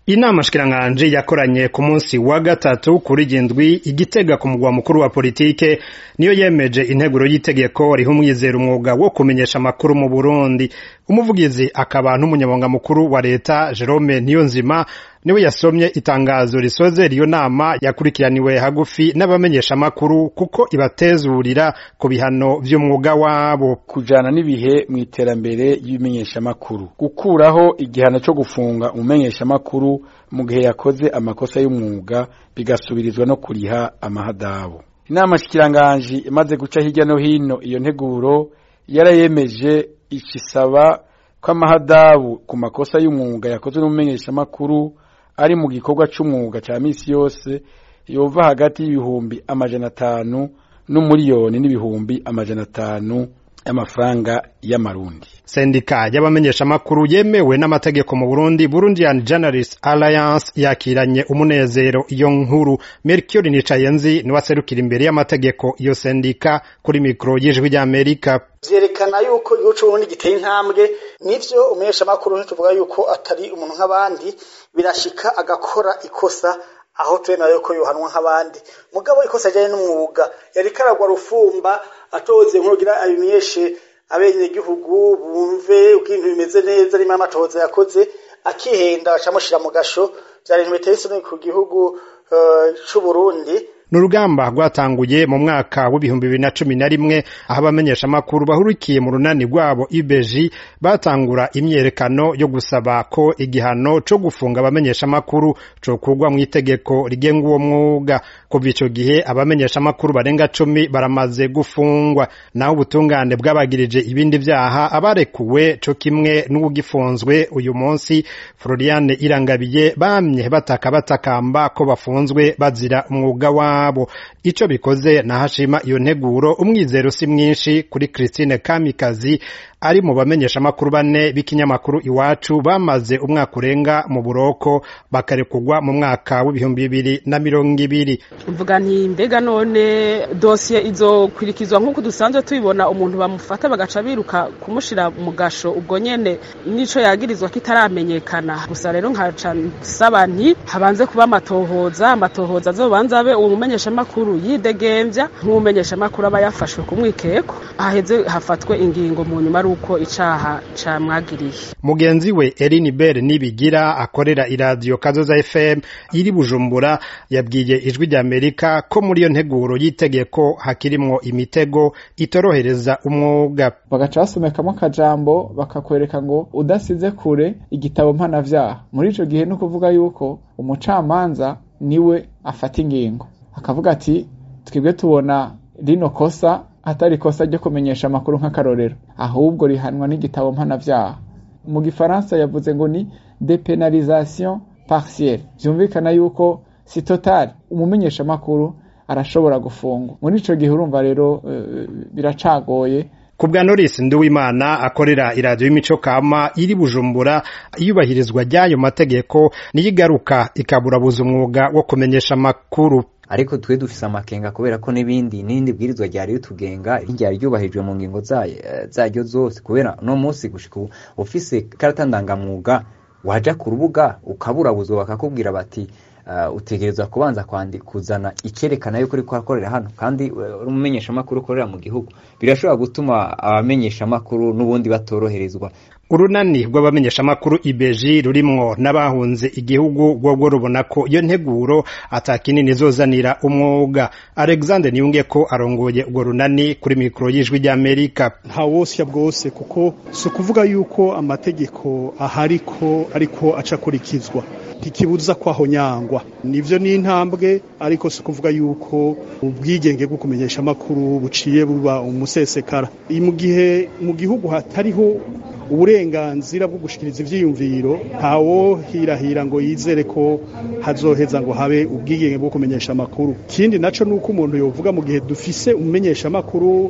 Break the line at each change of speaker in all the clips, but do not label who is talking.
inama shikiranganje yakoranye ku munsi wa gatatu kuri gindwi igitega ku mugwa mukuru wa politike niyo yemeje integuro y'itegeko riha umwizera umwuga wo kumenyesha amakuru mu Burundi umuvugizi akaba n'umunyamabanga mukuru wa leta Jerome Niyonzima niwe yasomye itangazo risoze riyo nama yakurikiraniwe hagufi n'abamenyesha amakuru kuko ibatezurira ku bihano vy'umwuga wabo
kujana n'ibihe mu iterambere y'ibimenyesha amakuru gukuraho igihano cyo gufunga umumenyesha amakuru mu gihe yakoze amakosa y'umwuga bigasubirizwa no kuriha amahadabu inama shikiranganji imaze guca hirya no hino iyo nteguro yarayemeje ikisaba ko amahadabu ku makosa y'umwuga yakozwe n'umumenyesha amakuru ari mu gikorwa c'umwuga ca misi yose yova hagati y'ibihumbi amajana atanu n'umuriyoni n'ibihumbi amajana atanu y'amafaranga y'amarundi
sendika y'abamenyesha amakuru yemewe n'amategeko mu Burundi Burundian Journalist Alliance yakiranye umunezero iyo nkuru Mercure Nicayenzi niwe aserukira imbere y'amategeko iyo sendika kuri mikro y'ijwi ry'Amerika
vyerekana yuko igihugu c'Uburundi giteye intambwe nivyo umumenyesha amakuru ntituvuga yuko atari umuntu nk'abandi birashika agakora ikosa aho twemera yuko yohanwa nk'abandi mugabo ikosa ajanye n'umwuga yari karagwa rufumba atoze nk'urugira abimenyeshe abenegihugu bumve uko ibintu bimeze neza arimo amatohoza yakoze akihenda acamushira mu gasho vyari ibintu biteye isoni ku gihugu uh, c'Uburundi
ni urugamba rwatanguye mu mwaka w'ibihumbi bibiri na cumi na rimwe aho abamenyesha amakuru bahurikiye mu runani rwabo ibeji batangura imyerekano yo gusaba ko igihano co gufunga abamenyesha amakuru cokurwa mu itegeko rigenga uwo mwuga kuva ico gihe abamenyesha amakuru barenga cumi baramaze gufungwa naho ubutungane bwabagirije ibindi vyaha abarekuwe co kimwe n'uwugifunzwe uyu munsi Floriane Irangabiye bamye bataka batakamba ko bafunzwe bazira umwuga wa wabo ico bikoze nahashima iyo nteguro umwizero si mwinshi kuri Christine Kamikazi ari mu bamenyesha amakuru bane b'ikinyamakuru iwacu bamaze umwaka urenga mu buroko bakarekugwa mu mwaka w'ibihumbi bibiri na mirongo ibiri
mvuga nti mbega none dosiye izokurikizwa nk'uko dusanzwe tubibona umuntu bamufata bagaca biruka kumushira mu gasho ubwo nyene nico yagirizwa kitaramenyekana gusa rero nkaca nsaba nti habanze kuba amatohoza amatohoza azobanza abe uwo mumenyesha amakuru yidegemvya nk'umumenyesha amakuru aba yafashwe ku mwikeko haheze hafatwe ingingo mu nyuma uko icaha camwagiriye
mugenzi we Eline Bell nibigira akorera iradiyo Kazoza FM iri Bujumbura yabwiye ijwi rya Amerika ko muri iyo nteguro y'itegeko hakirimwo imitego itorohereza umwuga
bagaca basomekamo akajambo bakakwereka ngo udasize kure igitabo mpanavyaha muri ico gihe no kuvuga yuko umucamanza niwe afata ingingo akavuga ati twebwe tubona rino kosa atari ikosa ryo kumenyesha amakuru nk'akarorero ahubwo rihanwa n'igitabo mpanavyaha mu gifaransa yavuze ngo ni depenalisation partielle vyumvikana yuko si total umumenyesha amakuru arashobora gufungwa muri ico gihe urumva rero uh, biracagoye
kubwa Norris Nduwimana akorera iradiyo y'imico kama iri Bujumbura iyubahirizwa ry'ayo mategeko niyo igaruka ikaburabuza umwuga wo kumenyesha amakuru
ariko twe dufise amakenga kubera ko n'ibindi n'indi bwirizwa ryari ritugenga ryari ryubahijwe mu ngingo zaryo zose kubera no munsi gushika ufise karata ndangamwuga waja ku rubuga ukaburabuzwa bakakubwira bati uh, utegerezwa kubanza kuzana ikerekana yuko uriko urakorera hano kandi umumenyesha amakuru ukorera mu gihugu birashobora gutuma abamenyesha amakuru n'ubundi batoroherezwa
urunani rw'abamenyesha amakuru ibeji rurimwo n'abahunze igihugu rwobwo rubona ko iyo nteguro atakinini izozanira umwuga alexander niyunge ko arongoye urwo runani kuri mikoro y'ijwi ry'amerika
nta wosya bwose kuko si ukuvuga yuko amategeko ahari ko ariko aca akurikizwa ntikibuza kwaho nyangwa nivyo ni intambwe ariko si ukuvuga yuko ubwigenge bwo kumenyesha amakuru buciye buba umusesekara mu gihe mu gihugu hatariho uburenganzira bwo gushikiriza ivyiyumviro ntawo hirahira ngo yizere ko hazoheza ngo habe ubwigenge bwo kumenyesha amakuru kindi naco nuko umuntu yovuga mu gihe dufise umumenyesha amakuru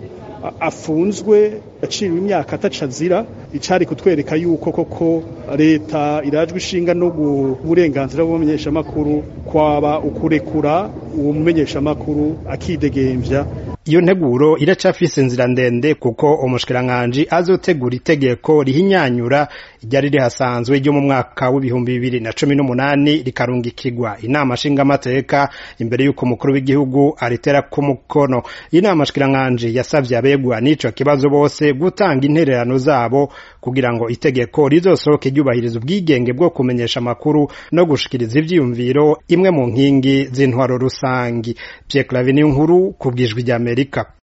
afunzwe aciriwe imyaka atacazira icari kutwereka yuko koko leta irajwe ishinga no uburenganzira bw'umumenyeshamakuru kwaba ukurekura uwo mumenyeshamakuru akidegemvya
iyo nteguro iracafise inzira ndende kuko umushikiranganji azotegura itegeko rihinyanyura ryari rihasanzwe ryo mu mwaka w'ibihumbi bibiri na cumi n'umunani rikarungikirwa inama nshingamateka imbere y'uko umukuru w'igihugu aritera ku mukono inama nshikiranganji yasavye abegwa n'ico kibazo bose gutanga intererano zabo kugira ngo itegeko rizosohoke ryubahiriza ubwigenge bwo kumenyesha amakuru no gushikiriza ivyiyumviro imwe mu nkingi z'intwaro rusangi Pierre Claver nkuru kubwijwi ry'Amerika